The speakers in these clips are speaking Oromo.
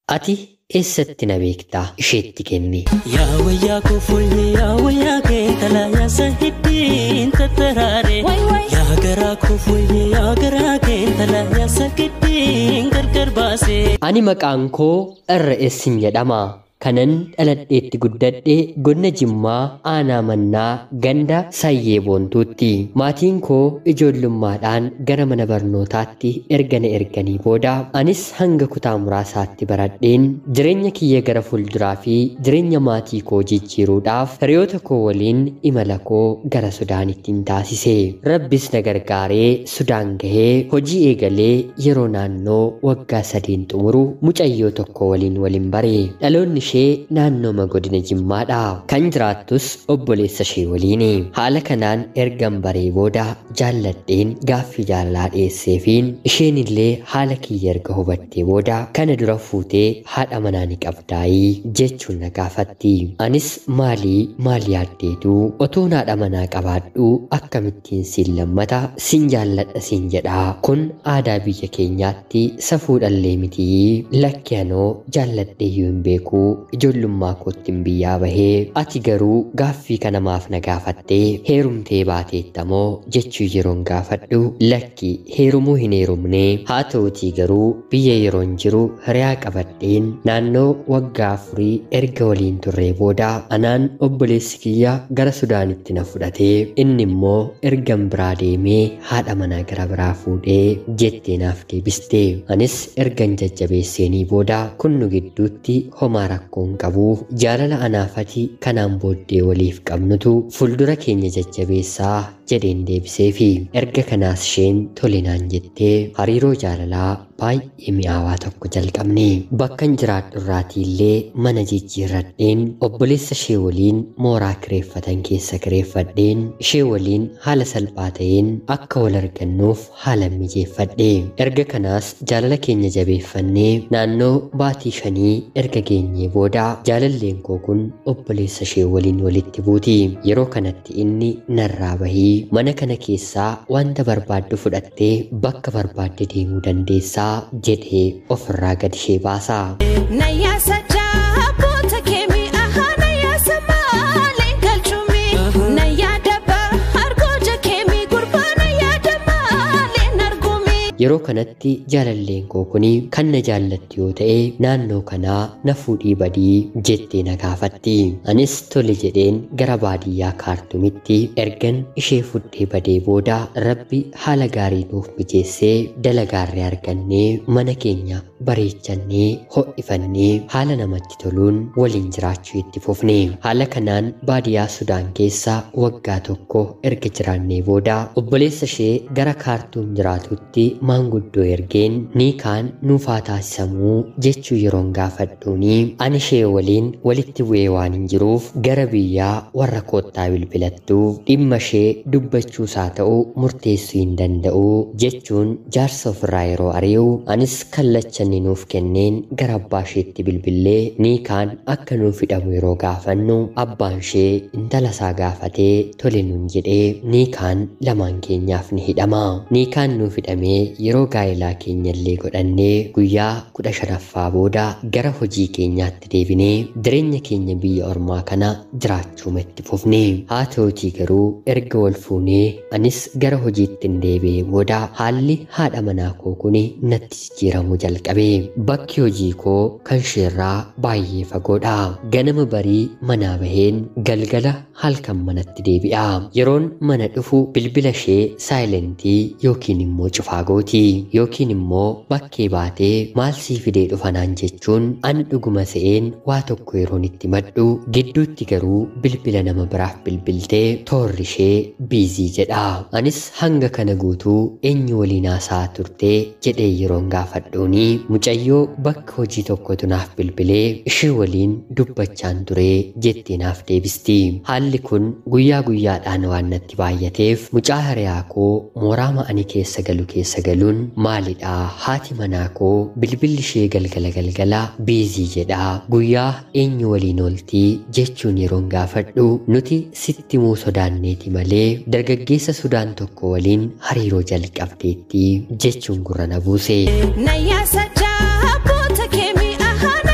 ati eessatti na beektaa isheetti kenni. Yaa wayyaa koo fooyyee yaa wayyaa kee talaayaasa hidhiin tattaraare. Yaa garaa koo fooyyee yaa garaa kee talaayaasa hidhiin gargar baase. Ani maqaan koo irra eessin jedhama. kanan dhaladheetti guddadhe godina jimmaa aanaa mannaa ganda sayyee boontuutti maatiin koo ijoollummaadhaan gara mana barnootaatti erga na erganii booda anis hanga kutaa muraasaatti baradheen jireenya kiyya gara fuulduraa fi jireenya maatii koo jijjiiruudhaaf hiriyoota koo waliin imala koo gara sudaanittiin taasise rabbis na gargaaree sudaan gahee hojii eegalee yeroo naannoo waggaa sadiin xumuru mucayyoo tokko waliin waliin bare dhaloonni ishee naannooma godina jimmaadha kan jiraattus obboleessa ishee waliini haala kanaan ergan baree booda jaalladheen gaaffii jaalalaa dhiyeesseefiin isheen illee haala kiyya erga hubattee booda kana dura fuutee haadha manaa ni qabdaayii jechuun na gaafatti anis maalii maal yaaddeetu otoon haadha manaa qabaadhu akkamittiin siin lammata siin jaalladha siin jedha kun aadaa biyya keenyaatti safuudhallee mitii lakki anoo jaalladheeyyuu hin beekuu ijoollummaa kootiin biyyaa bahee ati garuu gaaffii kana maaf na gaafattee heerumtee baateettamoo jechuu yeroon gaafadhu lakki heerumuu hin heerumne haa ta'utii garuu biyya yeroon jiru hiriyaa qabadheen naannoo waggaa afurii erga waliin turree booda anaan obboleessi kiyya gara sudaanitti na fudhatee inni immoo ergan biraa deemee haadha manaa gara biraa fuudhee jettee naaf deebiste anis ergan jajjabeesseenii booda kun nu gidduutti homaa rakkoon qabuuf jaalala anaafati kanaan booddee waliif qabnutu fuuldura keenya jajjabeessaa jedheen deebiseefi erga kanaas isheen tolinaan jettee hariiroo jaalalaa baay'ee mi'aawaa tokko jalqabne bakkan jiraadhu irraatii illee mana jijjiirradheen obboleessa ishee waliin mooraa kireeffatan keessa kireeffadheen ishee waliin haala salphaa ta'een akka wal argannuuf haala mijeeffadhe erga kanaas jaalala keenya jabeeffannee naannoo baatii shanii erga geenyee booda jaalalleen koo kun obboleessa ishee waliin walitti buuti yeroo kanatti inni narraa bahii mana kana keessaa wanta barbaaddu fudhattee bakka barbaadde deemuu dandeessaa jedhee ofirraa gad ishee baasa. Nayyaasa jaaboota keemii ahaa nayyaasa maalee galchumii nayyaada hargoja keemii gurbaa nayyaada maalee argumii. Yeroo kanatti jaalalleen koo kuni kan na jaallatti yoo ta'e naannoo kanaa na fuudhii badii jettee na gaafatti. Anis tole jedheen gara baadiyyaa kaartumitti ergan ishee fudhee badee booda rabbi haala gaarii nuuf mijeessee dalagaarree argannee mana keenya bareechannee ho'ifannee haala namatti toluun waliin jiraachuu itti fufne. Haala kanaan baadiyyaa Sudaan keessa waggaa tokko erga jiraannee booda obboleessa ishee gara kaartuum jiraatutti maanguddoo ergeen ni kaan nuufaa taasisamuu jechuu yeroon gaafadhuuni ani ishee waliin walitti bu'ee waan hin jiruuf gara biyyaa warra koottaa bilbilattuuf dhimma ishee dubbachuusaa ta'u murteessuu hin danda'u jechuun jaarsa ofirraa yeroo ari'u anis kallacha inni nuuf kenneen gara abbaa isheetti bilbillee ni kaan akka nuuf hidhamu yeroo gaafannu abbaan ishee intala isaa gaafatee tole nuun jedhee ni kaan lamaan keenyaaf ni hidhama ni kaan nuuf hidhamee yeroo gaa'elaa keenyallee godhannee guyyaa kudha shanaffaa booda gara hojii keenyaatti deebinee jireenya keenya biyya ormaa kana jiraachuuma itti fufne haa ta'utii garuu erga wal fuunee anis gara hojiitti hin deebi'ee booda haalli haadha manaa koo kuni natti jijjiiramuu jalqabe bakki hojii koo kan isheerraa baay'ee fagoodha ganama barii manaa baheen galgala halkan manatti deebi'a yeroon mana dhufu bilbila ishee saayilentii yookiin immoo cufaa gooti yookiin immoo bakkee baatee maal sii fidee dhufa naan jechuun an dhuguma se'een waa tokko yeroon itti maddu gidduutti garuu bilbila nama biraaf bilbiltee toorri ishee biizii jedha anis hanga kana guutuu eenyu waliin haasaa turtee jedhee yeroon gaafadhuuni mucayyoo bakka hojii tokkotu naaf bilbilee ishee waliin dubbachaan turee jettee naaf deebisti haalli kun guyyaa guyyaadhaan waan natti baay'ateef mucaa hiriyaa koo mooraa ma'anii keessa galu keessa galuun maalidha haati manaa koo bilbilli ishee galgala galgala biizii jedha guyyaa eenyu waliin ooltii jechuun yeroon gaafadhu nuti sitti muu sodaanneeti malee dargaggeessa sudaan tokko waliin hariiroo jalqabdeetti jechuun gurra na buuse. Nayyaasa jaaboota keemii ahaa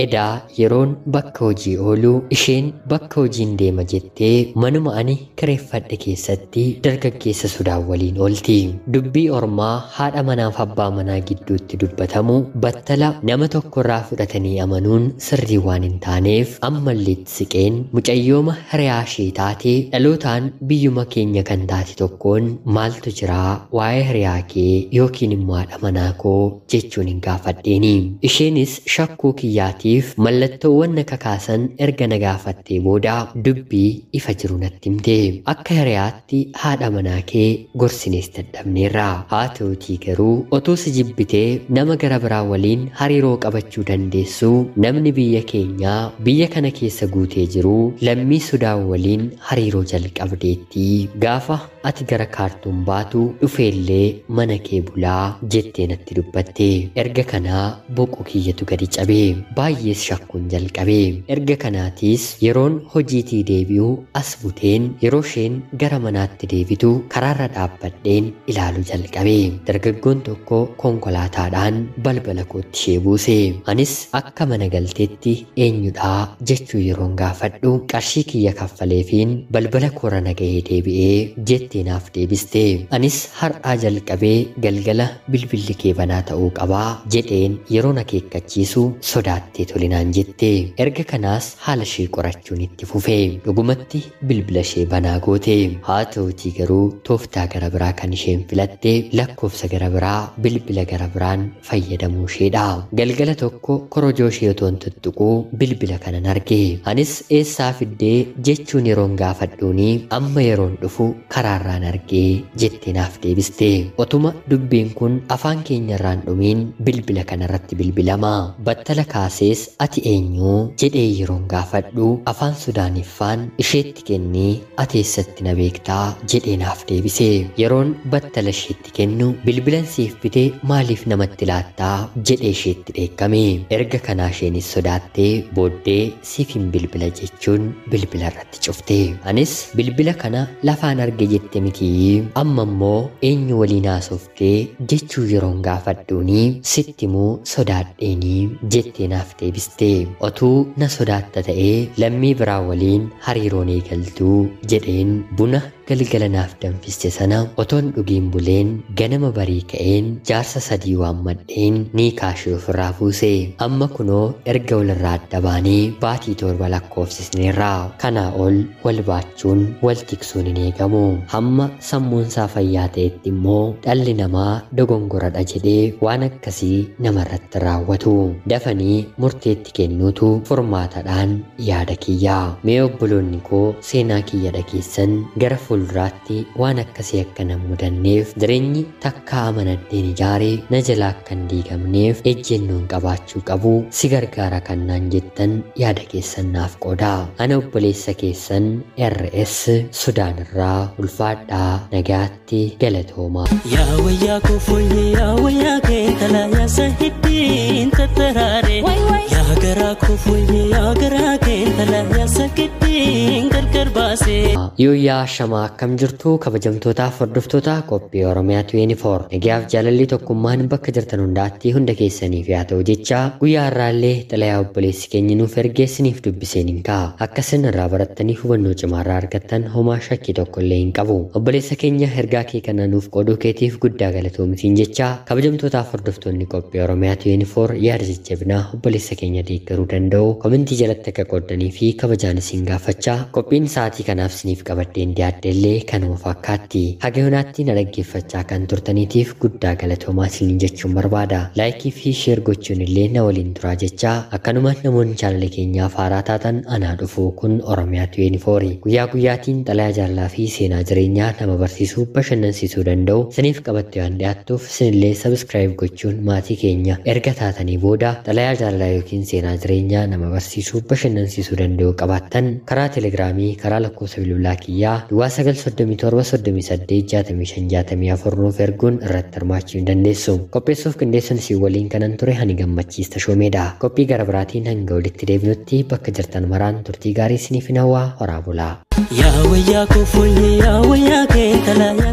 edaa yeroon bakka hojii oolu isheen bakka hojiin deema jettee manuma ani kireeffadhe keessatti dargaggeessa sudaan waliin oolti dubbii ormaa haadha manaaf abbaa manaa gidduutti dubbatamu battala nama tokkorraa fudhatanii amanuun sirrii waan hin taaneef ammalleetti siqeen mucayyooma hiriyaa ishee taate dhalootaan biyyuma keenya kan taate tokkoon maaltu jiraa waa'ee hiriyaa kee yookiin immoo haadha manaa koo jechuun hin gaafadheeni isheenis shakkuu kiyyaatiif mallattoowwan na kakaasan erga na gaafattee booda dubbii ifa jiru natti himte akka hiriyaatti haadha manaa kee gorsinees dadhabneerra haa ta'utii garuu otoo si jibbitee nama gara biraa waliin hariiroo qabachuu dandeessu namni biyya keenyaa biyya kana keessa guutee jiru lammii sudaan waliin hariiroo jalqabdeetti gaafa ati gara kaartuun baatu dhufeellee mana kee bulaa jettee natti dubbatte erga kanaa boqu kiyyatu gadi cabee baay'ees shakkuun jalqabe erga kanaatiis yeroon hojiitii deebi'u as buteen yeroo isheen gara manaatti deebitu karaarra dhaabbadheen ilaalu jalqabe dargaggoon tokko konkolaataadhaan balbala kootti ishee buuse anis akka mana galteetti eenyudhaa jechuu yeroon gaafadhu qarshii kiyya kaffaleefiin balbala koora nagahee deebi'ee jettee naaf deebiste anis har'aa jalqabee galgala bilbilli kee banaa ta'uu qabaa jedheen yeroon akeekkachiisu sodaattee tolinaan jette erga kanaas haala ishee qorachuun itti fufe dhugumatti bilbila ishee banaa goote haa ta'utii garuu tooftaa gara biraa kan isheen filatte lakkoofsa gara biraa bilbila gara biraan fayyadamuu isheedha galgala tokko korojoo ishee otoo hin tuttuquu bilbila kanan arge anis eessaa fiddee jechuun yeroon gaafadhuuni amma yeroon dhufu karaarraan argee jettee naaf deebiste otuma dubbiin kun afaan keenyarraan dhumiin bilbila kanarratti bilbilama battala kaasees ati eenyuu jedhee yeroon gaafadhu afaan sudaaniffaan isheetti kennee ati eessatti na beektaa jedhee naaf deebise yeroon battala isheetti kennu bilbilan siif bitee maaliif namatti laattaa jedhee isheetti dheekkame erga kanaa isheenis sodaattee booddee siif hin bilbila jechuun bilbila irratti cufte anis bilbila kana lafaan arge jette mitii amma immoo eenyu waliin haasoftee jechuu yeroon gaafadhuuni sittimuu sodaadheenii jettee naaf deebiste otuu na sodaatta ta'ee lammii biraa waliin hariiroon eegaltuu jedheen buna galgala naaf danfiste sana otoon dhugiin buleen ganama barii ka'een jaarsa sadii waammadheen ni kaashee ofirraa fuuse amma kunoo erga walirraa adda baanee baatii torba lakkoofsisneerraa kanaa ol wal baachuun wal tiksuun hin eegamu hamma sammuunsaa fayyaa ta'etti immoo dhalli namaa dogongoradha jedhee waan akkasii namarratti raawwatu dafanii murteetti kennuutu furmaatadhaan yaada kiyyaa mee obboloonni koo seenaa kiyya dhageessan gara fuulduraatti waan akkasii akka nan mudanneef jireenyi takka amanadheen ijaaree na jalaa akka hin diigamneef ejjennoon qabaachuu qabu si gargaara kan naan jettan yaada keessan naaf qooda ana obboleessa keessan rs sudaan irraa ulfaadhaa nagaatti galatoomaa Yaa wayyaa koo fooyyee yaa wayyaa kee talaa yaasa hiddiin tattaraare. Way, way. Yaa garaa koo fooyyee yaa garaa kee talaa yaasa hiddiin gargar baase. Yooyyaa shamaa akkam jirtu kabajamtootaaf hordoftoota qophii Oromiyaa 24 nagaaf jaalalli tokkummaan bakka jirtan hundaatti hunda keessaniif yaa ta'u jecha guyyaa har'aallee xalayaa obboleessi keenya nuuf ergeessiniif dubbiseen hin ka'a akka isin irraa barattanii hubannoo cimaarraa argattan homaa shakkii tokko illee hin qabu obboleessa keenya ergaa kee kana nuuf qooduu keetiif guddaa galatoomsiin jecha kabajamtootaaf hordoftoonni qophii Oromiyaa 24 yaada jajjabinaa obboleessa keenya deeggaruu danda'u komentii jalatti akka qooddanii fi kabajaan isin gaafachaa qophiin sa'aatii kanaaf isiniif qabadheen dhiyaadhe illee kanuma fakkaatti haga yoonaatti na dhaggeeffachaa kan turtaniitiif guddaa galatoomaa isiniin jechuun barbaada laayikii fi sheer gochuun illee na waliin turaa jecha akkanuma namoonni chaanala keenyaaf haaraa taatan anaa dhufu kun oromiyaa 24 guyyaa guyyaatiin xalayaa jaalalaa fi seenaa jireenyaa nama barsiisuu bashannansiisuu danda'u isiniif qabatte waan dhiyaattuuf isinillee sabskraayib gochuun maatii keenya erga taatanii booda xalayaa jaalalaa yookiin seenaa jireenyaa nama barsiisuu bashannansiisuu danda'u qabaattan karaa telegiraamii karaa lakkoofsa bilbilaa kiyyaa duwwaa 937 nuuf erguun irratti hirmaachuu hin dandeessu qopheessuuf qindeessuun isin waliin kanan ture hani gammachiista shoomeedha qophii gara biraatiin hanga walitti deebinutti bakka jirtan maraan turtii gaarii isiniif hin hawwaa horaa bulaa Yaa wayyaa koo fooyyee yaa wayyaa kee talaa